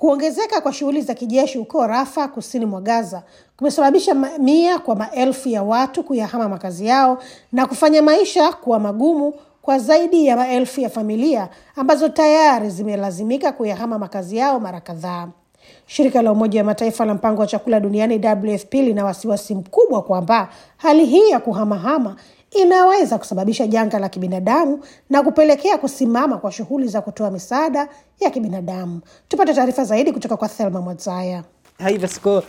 Kuongezeka kwa shughuli za kijeshi huko Rafa, kusini mwa Gaza, kumesababisha mamia kwa maelfu ya watu kuyahama makazi yao na kufanya maisha kuwa magumu kwa zaidi ya maelfu ya familia ambazo tayari zimelazimika kuyahama makazi yao mara kadhaa. Shirika la Umoja wa Mataifa la Mpango wa Chakula Duniani, WFP, lina wasiwasi mkubwa kwamba hali hii ya kuhamahama inaweza kusababisha janga la kibinadamu na kupelekea kusimama kwa shughuli za kutoa misaada ya kibinadamu. Tupate taarifa zaidi kutoka kwa Thelma Mwadzaya. هاي بسكوت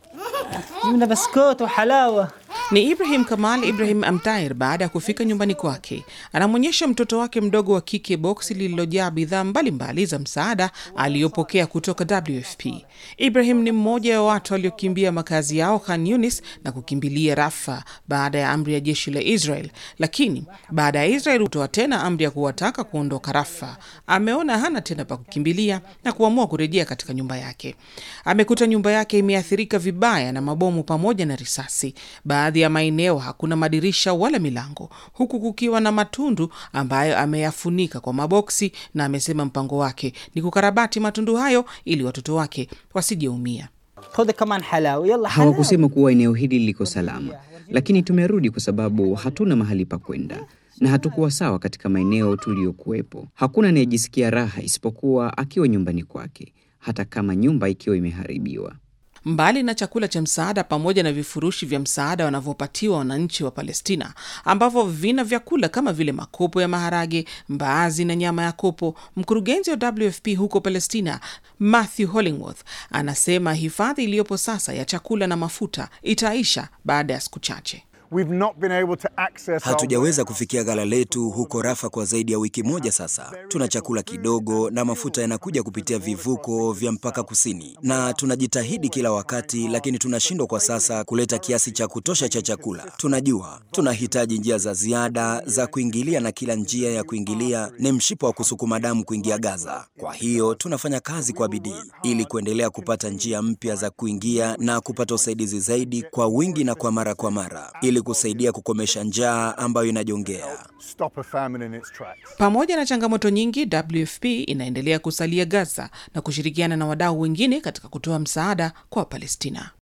جبنا بسكوت وحلاوة Ni Ibrahim Kamal Ibrahim Amtair. Baada ya kufika nyumbani kwake, anamwonyesha mtoto wake mdogo wa kike boksi lililojaa bidhaa mbalimbali za msaada aliyopokea kutoka WFP. Ibrahim ni mmoja wa watu waliokimbia makazi yao Khan Yunis na kukimbilia Rafa baada ya amri ya jeshi la Israel, lakini baada ya Israel kutoa tena amri ya kuwataka kuondoka Rafa, ameona hana tena pa kukimbilia na kuamua kurejea katika nyumba yake. Amekuta nyumba yake imeathirika vibaya na mabomu pamoja na risasi. Baadhi ya maeneo hakuna madirisha wala milango, huku kukiwa na matundu ambayo ameyafunika kwa maboksi, na amesema mpango wake ni kukarabati matundu hayo ili watoto wake wasijeumia. خذ كمان حلاوة يلا حلاوة Hawakusema kuwa eneo hili liko salama, lakini tumerudi kwa sababu hatuna mahali pa kwenda na hatukuwa sawa katika maeneo tuliyokuwepo. Hakuna anayejisikia raha isipokuwa akiwa nyumbani kwake, hata kama nyumba ikiwa imeharibiwa. Mbali na chakula cha msaada pamoja na vifurushi vya msaada wanavyopatiwa wananchi wa Palestina ambavyo vina vyakula kama vile makopo ya maharage, mbaazi na nyama ya kopo, mkurugenzi wa WFP huko Palestina Matthew Hollingworth anasema hifadhi iliyopo sasa ya chakula na mafuta itaisha baada ya siku chache. We've not been able to access our Hatujaweza kufikia ghala letu huko Rafa kwa zaidi ya wiki moja sasa. Tuna chakula kidogo na mafuta yanakuja kupitia vivuko vya mpaka kusini, na tunajitahidi kila wakati, lakini tunashindwa kwa sasa kuleta kiasi cha kutosha cha chakula. Tunajua tunahitaji njia za ziada za kuingilia, na kila njia ya kuingilia ni mshipa wa kusukuma damu kuingia Gaza. Kwa hiyo tunafanya kazi kwa bidii ili kuendelea kupata njia mpya za kuingia na kupata usaidizi zaidi kwa wingi na kwa mara kwa mara ili kusaidia kukomesha njaa ambayo inajongea. stop a famine in its tracks. Pamoja na changamoto nyingi, WFP inaendelea kusalia Gaza na kushirikiana na wadau wengine katika kutoa msaada kwa Palestina.